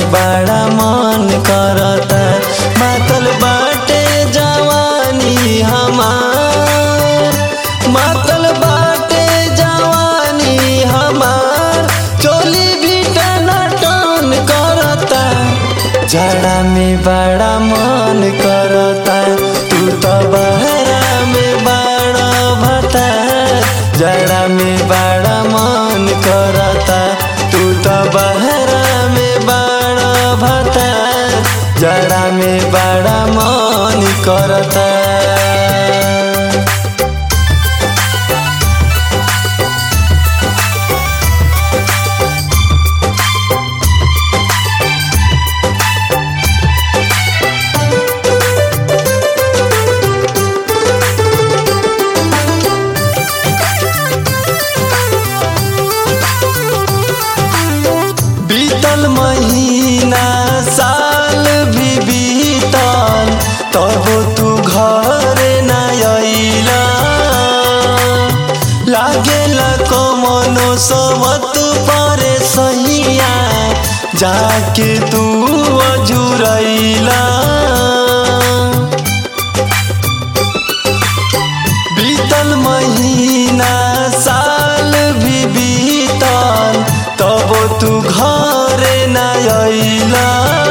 बड़ा मन करता मातल बाटे जवानी हमार मातल बाटे जवानी हमार चोली भी टना टन करता जड़ा में बड़ा मन करता तू तो बहरा में बड़ा भता जड़ा में बड़ा मन करता तू तो बहरा में बड़ा भता जड़ा में बड़ा मन करता बीतल महीना साल भी बीतल तब तू घर न अइला लागेला कमनो सबत परे सहिया जाके तू अजुरैला बीतल महीना साल भी बीतल तब तू घर न अइला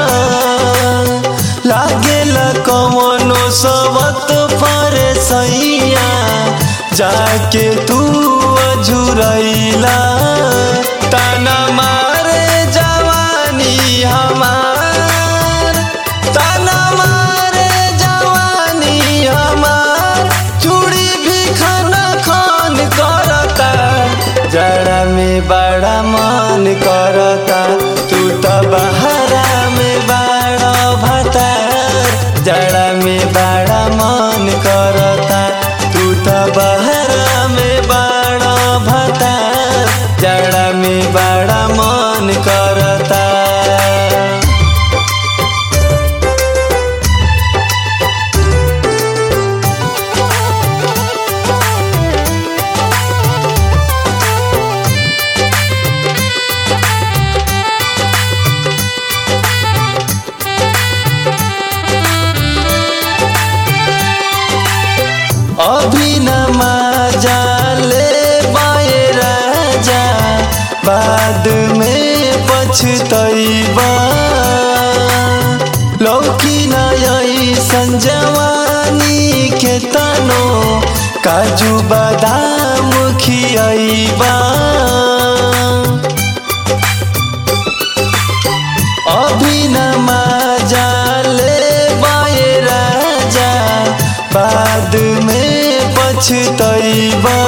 लागेला कमनो सबत परे सैया जाके तू अझुरैला ताना मारे जवानी हमार ताना मारे जवानी हमार चूड़ी भी खाना खान करता जड़ा में बड़ा मन करता तू तो बहरा में बड़ा भतार जड़ा में बड़ा मन करता तू तो बहरा में बड़ा भतार जड़ा में बड़ा मन करता अभी न मजा ले बाए राजा बाद में पछतैबा लौकी न ऐसन जवानी के तनो काजू बादाम खियैबा अभी न मजा ले बाए राजा बाद में पछतैबा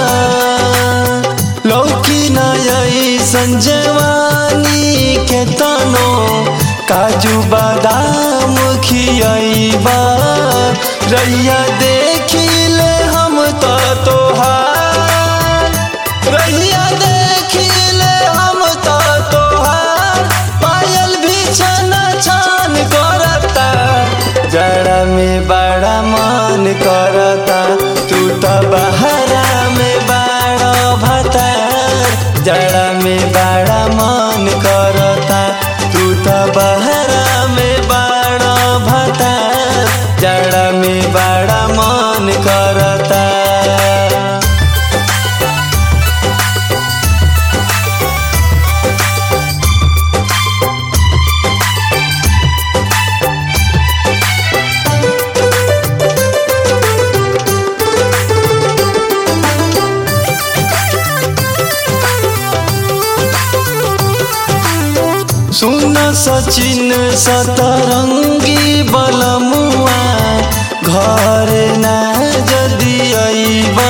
लौकी न ऐसन जवानी के तनो काजू बादाम खियैबा रैया देखिले हम तो तोहार रैया देखिले हम तो तोहार पायल भी छन छन करता जड़ा में बड़ा मन करता तू तो बहरा में बड़ा भतार जड़ा में बड़ा मन करता तू तो बहरा में बड़ा भतार जड़ा में बड़ा मन करता सुन सचिन सतरंगी बलमुआ घर ना जदि अइबा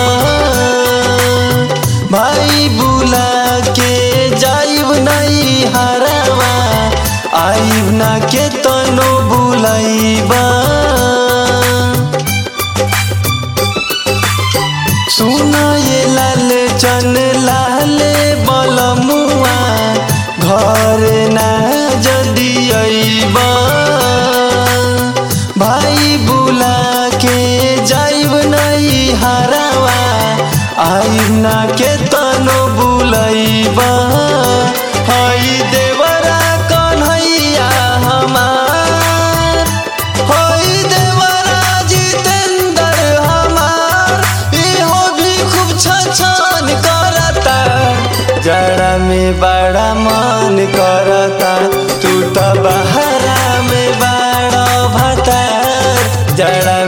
भाई बुला के जाइब नहीं हरावा आइब ना के तनो बुलाइबा सुना ये लाल चन लाल बलमुआ घर ना जदि अइबा भाई बुला के जाइब नहीं हरावा आइब ना के तनो बुलैबा हई देवरा कन्हैया में बड़ा मन करता तू तो बहरा में बड़ा भतार जड़ा